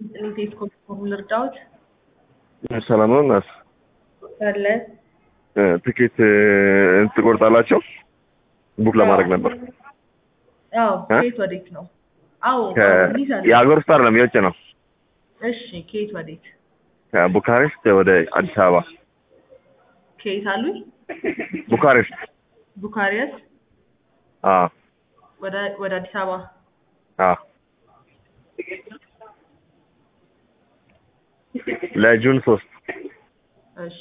ይስጥልኝ። ቴስኮ በኩል ልርዳዎት? ሰላም ነው እናት አለ ትኬት ትቆርጣላቸው? ቡክ ለማድረግ ነበር። አዎ። እ? ከየት ወዴት ነው? አዎ ከ- ይዛል። የሀገር ውስጥ አይደለም የውጭ ነው። እሺ፣ ከየት ወዴት? ከቡካሬስት ወደ አዲስ አበባ። ከየት አሉኝ? ቡካሬስት ቡካሬስት አዎ ወደ ወደ አዲስ አበባ። አዎ ለጁን ሶስት እሺ።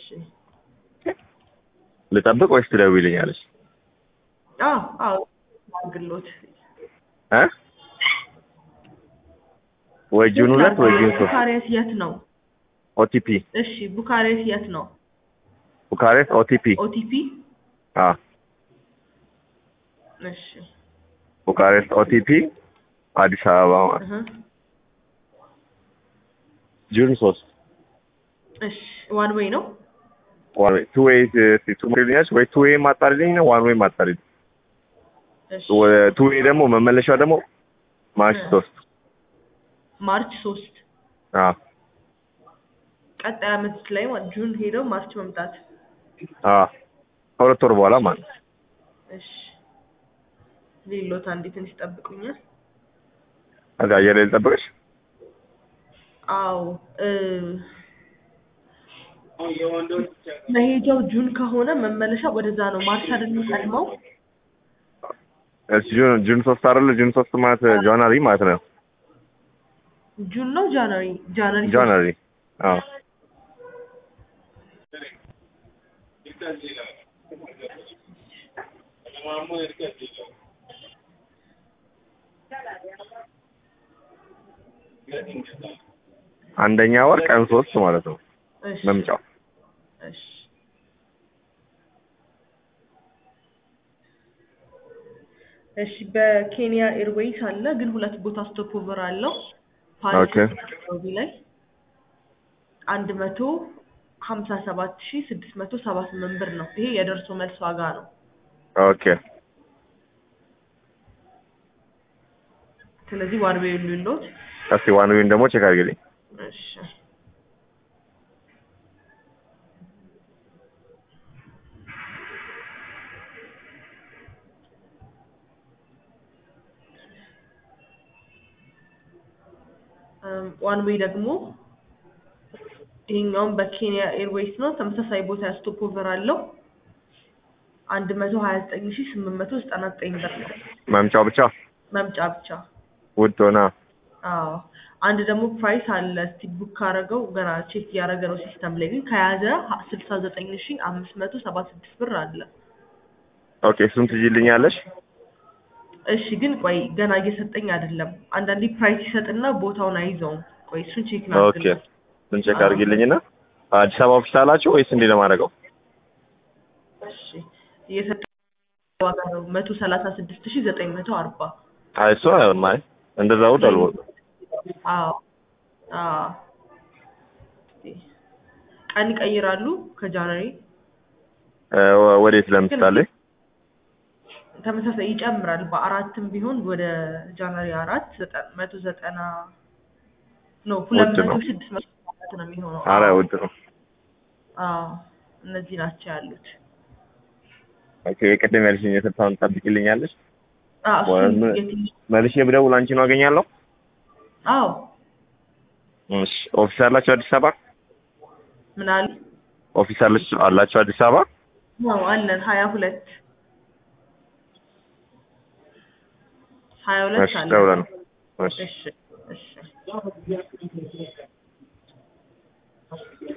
ልጠብቅ ወይስ ትደውይልኛለች? አዎ አዎ አግሎት እ ወይ ጁን ሁለት ወይ ጁን ሶስት ቡካሬስት የት ነው? ኦቲፒ እሺ፣ ቡካሬስት የት ነው? ቡካሬስት ኦቲፒ ኦቲፒ። አዎ እሺ። ቡካሬስት ኦቲፒ አዲስ አበባ ማለት እህ ጁን ሶስት እሺ። ዋን ዌይ ነው? ዋን ዌይ ቱ ዌይ ቱ ዌይ ወይ ቱ ዌይ ማጣሪልኝ ነው ዋን ዌይ ማጣሪልኝ እሺ። ቱ ዌይ ደግሞ መመለሻው ደግሞ ማርች እ። ሶስት ማርች ሶስት አዎ ቀጣይ አመት ላይ ማለት ጁን ሄደው ማርች መምጣት። አዎ ከሁለት ወር በኋላ ማለት ነው። እሺ። ሌሎት አንዴ ትንሽ ጠብቁኛል። ከዛ አየር ላይ ልጠብቅሽ አዎ እ መሄጃው ጁን ከሆነ መመለሻ ወደዛ ነው። ማርች አይደለም ቀድመው እሺ ጁን ጁን ሶስት አይደለ ጁን ሶስት ማለት ጃንዋሪ ማለት ነው ጁን ነው ጃንዋሪ ጃንዋሪ ሶስት። ጃንዋሪ አዎ አንደኛ ወር ቀን ሶስት ማለት ነው እሺ መምጫው እሺ እሺ በኬንያ ኤርዌይስ አለ፣ ግን ሁለት ቦታ ስቶፕ ኦቨር አለው። ፓሪስ ኦኬ። ናይሮቢ ላይ አንድ መቶ ሀምሳ ሰባት ሺ ስድስት መቶ ሰባ ስምንት ብር ነው። ይሄ የደርሶ መልስ ዋጋ ነው። ኦኬ ስለዚህ ዋን ዌይ ሉሎት እስቲ ዋን ዌይን ደግሞ ቼክ አድርግልኝ እሺ ዋን ዌይ ደግሞ ይሄኛውም በኬንያ ኤርዌይስ ነው። ተመሳሳይ ቦታ ስቶፕ ኦቨር አለው። አንድ መቶ ሀያ ዘጠኝ ሺ ስምንት መቶ ዘጠና ዘጠኝ ብር ነው መምጫው ብቻ መምጫ ብቻ። ውድ ሆና አዎ አንድ ደግሞ ፕራይስ አለ። እስቲ ቡክ ካረገው ገና ቼክ እያደረገ ነው ሲስተም ላይ ግን ከያዘ ስልሳ ዘጠኝ ሺ አምስት መቶ ሰባ ስድስት ብር አለ። ኦኬ እሱን ትይልኛለሽ እሺ ግን ቆይ ገና እየሰጠኝ አይደለም። አንዳንዴ ፕራይስ ይሰጥና ቦታውን አይዘውም። ቆይ እሱን ቼክ ኦኬ ላድርግልህ። እሱን ቼክ አድርጊልኝና አዲስ አበባ ኦፊስ አላችሁ ወይስ እንዴ ለማድረገው እሺ እየሰጠ ዋጋ ነው መቶ ሰላሳ ስድስት ሺ ዘጠኝ መቶ አርባ አይ እሱ አይሆንም አይ እንደዛ ውድ አልወጣም አዎ አዎ ቀን ይቀይራሉ ከጃንዋሪ እ ወዴት ለምሳሌ ተመሳሳይ ይጨምራል። በአራትም ቢሆን ወደ ጃንዋሪ አራት ዘጠና መቶ ዘጠና ነው ሁለት ውድ መቶ ነው። ስድስት መቶ ማለት ነው የሚሆነው። አረ አዎ ውድ ነው አዎ እነዚህ ናቸው ያሉት። ኦኬ የቅድም ያልሽኝ የስልሳውን ትጠብቂልኛለሽ አዎ እሱን ወይም- የትንሽ መልሼ ብደውል አንቺን አገኛለሁ አዎ እሺ ኦፊስ አላችሁ አዲስ አበባ ምን አሉ ኦፊስ አላችሁ አላችሁ አዲስ አበባ ነው አለን ሀያ ሁለት ሀያ ሁለት እሺ አለን። ደውለን እሺ እሺ እሺ